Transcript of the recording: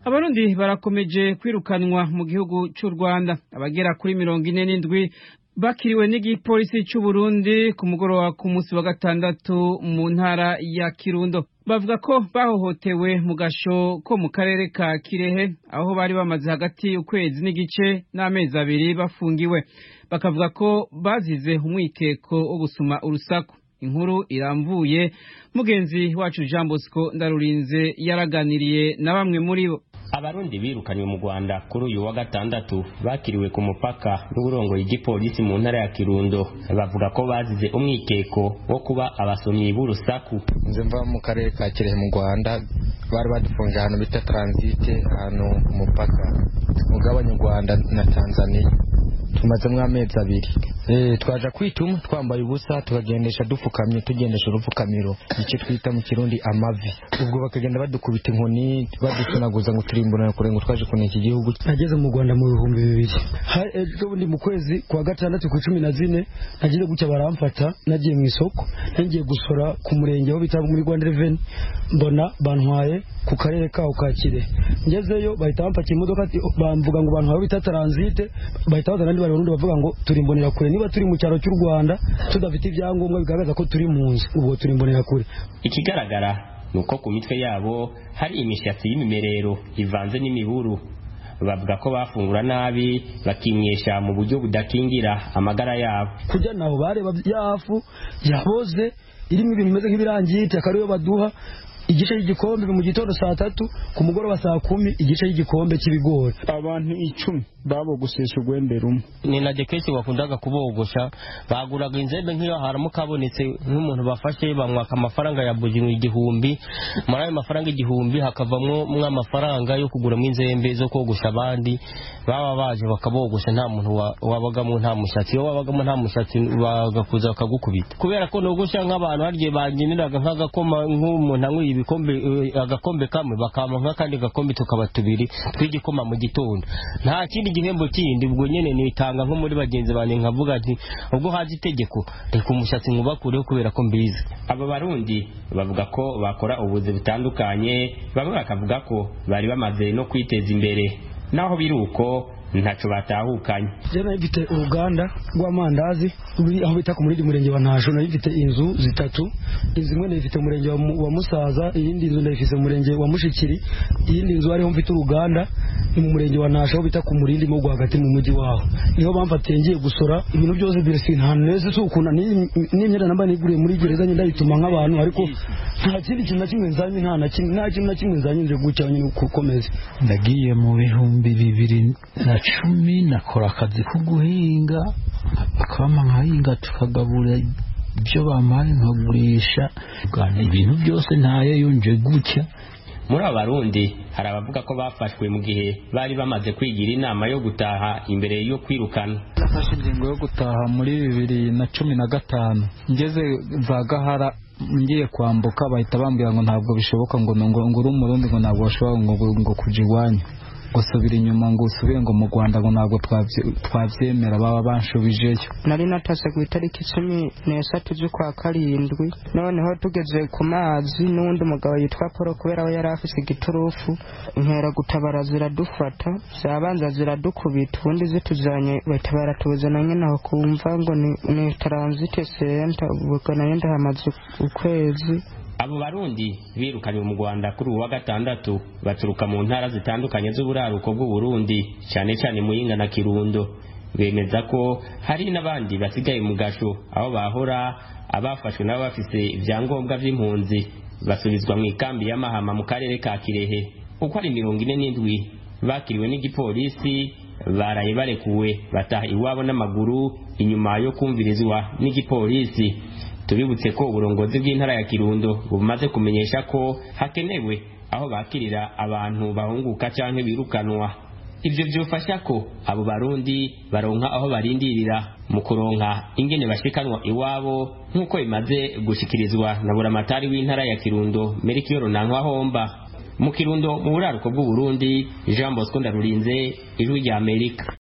abarundi barakomeje kwirukanwa mu gihugu cy'u rwanda abagera kuri mirongo ine n'indwi bakiriwe n'igipolisi cy'u Burundi ku mugoroba ku munsi wa gatandatu mu ntara ya kirundo bavuga ko bahohotewe mu gasho ko mu karere ka kirehe aho bari bamaze hagati ukwezi n'igice n'amezi abiri bafungiwe bakavuga ko bazize umwikeko wo gusuma urusaku inkuru iramvuye mugenzi wacu jean bosco ndarurinze yaraganiriye na bamwe muri bo abarundi birukanywe mu rwanda kuri uyu wa gatandatu bakiriwe ku mupaka n'uburongoye igipolisi mu ntara ya kirundo bavuga ko bazize umwikeko wo kuba abasomyi b'urusaku nze mva mu karere ka kirehe mu rwanda bari badufungiye ahantu bita taransite ahantu ku mupaka ugabanya u rwanda na tanzania tumazemo amezi abiri twaje kwituma twambaye ubusa tukagendesha dupfukamye tugendesha urupfukamiro icyo twita mu kirundi amavi ubwo bakagenda badukubita inkoni badusunaguza ngo turimburane kure ngo twaje kuneka iki gihugu nageze mu rwanda mu bihumbi bibiri ejo bundi mu kwezi kwa gatandatu ku cumi na zine nagiye gutya baramfata nagiye mu isoko nagiye gusora ku murenge aho bita muri rwanda reveni mbona bantwaye ku karere kaho ka kire ngezeyo bahita bampakira imodoka bamvuga ngo bantu bita taransite bahita bazana abandi barundi bavuga ngo turi mbonera kure niba turi mu cyaro cy'u rwanda tudafite ibyangombwa bigaragaza ko turi mu nzu ubwo turi mbonera kure ikigaragara ni uko ku mitwe yabo hari imishatsi y'imimerero ivanze n'imiburu bavuga ko bafungura nabi bakinywesha mu buryo budakingira amagara yabo kujya naho bareba yafu yaboze irimo ibintu bimeze nk'ibirangiti akaba ariyo baduha igice cy'igikombe mu gitondo saa tatu ku mugoroba saa kumi igice cy'igikombe cy'ibigori abantu icumi babogosesha urwembe rumwe ni na kenshi bakundaga kubogosha baguraga inzembe nk'iyo haramuka habonetse nk'umuntu bafashe bamwaka amafaranga ya buri igihumbi muri ayo mafaranga igihumbi hakavamo amafaranga yo kuguramo inzembe zo kogosha abandi baba baje bakabogosha nta muntu wabagamo nta mushatsi iyo wabagamo nta mushatsi bagakuza bakagukubita kubera ko nogosha nk'abantu harya bageneraga nk'agakoma nk'umuntu anyweye ibikombe agakombe kamwe bakama nk'akandi gakombe tukaba tubiri tw'igikoma mu gitondo nta kindi gihembo kindi ubwo nyene nitanga nko muri bagenzi banjye nkavuga nti ubwo haje itegeko reka umushatsi nkubakureho kubera ko mbizi aba barundi bavuga ko bakora ubuzi butandukanye bamwe bakavuga ko bari bamaze no kwiteza imbere naho biri uko ntaco batahukanye je nari mfite uruganda rw'amandazi ruri aho bita ku murindi murenge wa ntasho nari mfite inzu zitatu inzu imwe nayifite umurenge wa musaza iyindi nzu ndayifite umurenge wa mushikiri iyindi nzu ariho mfite uruganda ni mu murenge wa ntasho aho bita ku murindi mo rwagati mu mujyi waho niho bamfatiye ngiye gusora ibintu byose birisi nta neza si ukunda n'imyenda nambaye niguriye muri gereza nyine ndayituma nk'abantu ariko nta kindi kintu na kimwe nzanye nta na kimwe nta kintu na kimwe nzanye nje gutya nyine gukomeza ndagiye mu bihumbi bibiri na cumi nakora akazi ko guhinga akabama nkahinga tukagabura ibyo bampaye nkagurisha ibintu byose ntayo yonje gutya muri aba barundi hari abavuga ko bafashwe mu gihe bari bamaze kwigira inama yo gutaha imbere yo kwirukana nafashe ingingo yo gutaha muri bibiri na cumi na gatanu ngeze za gahara ngiye kwambuka bahita bambwira ngo ntabwo bishoboka ngo ngo uri umurundi ngo ntabwo bashobora ngo ngo kuja iwanyu gusubira inyuma ngo usubire ngo mu rwanda ngo ntabwo twabyemera baba banshubijeyo nari natase ku itariki cumi n'eshatu z'ukwa karindwi noneho tugeze ku mazi n'uwundi mugabo yitwa paul kubera we yari afise igiturufu inkera gutabara ziradufata zabanza ziradukubita ubundi zituzanye bahita baratuzana nyine aho kumva ngo ni taransite senta ubwo nayo ndahamaze ukwezi abo barundi birukanywe mu rwanda kuri uwa gatandatu baturuka mu ntara zitandukanye z'uburaruko bw'uburundi cyane cyane muyinga na kirundo bemeza ko hari n'abandi basigaye mu gasho aho bahora abafashwe nabo bafise ibyangombwa by'impunzi basubizwa mu ikambi y'amahama mu karere ka kirehe uko ari mirongo ine n'indwi bakiriwe n'igipolisi baraye barekuwe bataha iwabo n'amaguru inyuma yo kumvirizwa n'igipolisi tubibutse ko uburongozi bw'intara ya kirundo bumaze kumenyesha ko hakenewe aho bakirira abantu bahunguka cyangwa birukanwa ibyo byofasha ko abo barundi baronka aho barindirira mu kuronka ingene bashikanwa iwabo nk'uko bimaze gushikirizwa na buramatari w'intara ya kirundo merikiyoro nankwa mu kirundo mu buraruko bw'uburundi jean bosco ndarurinze ijwi rya amerika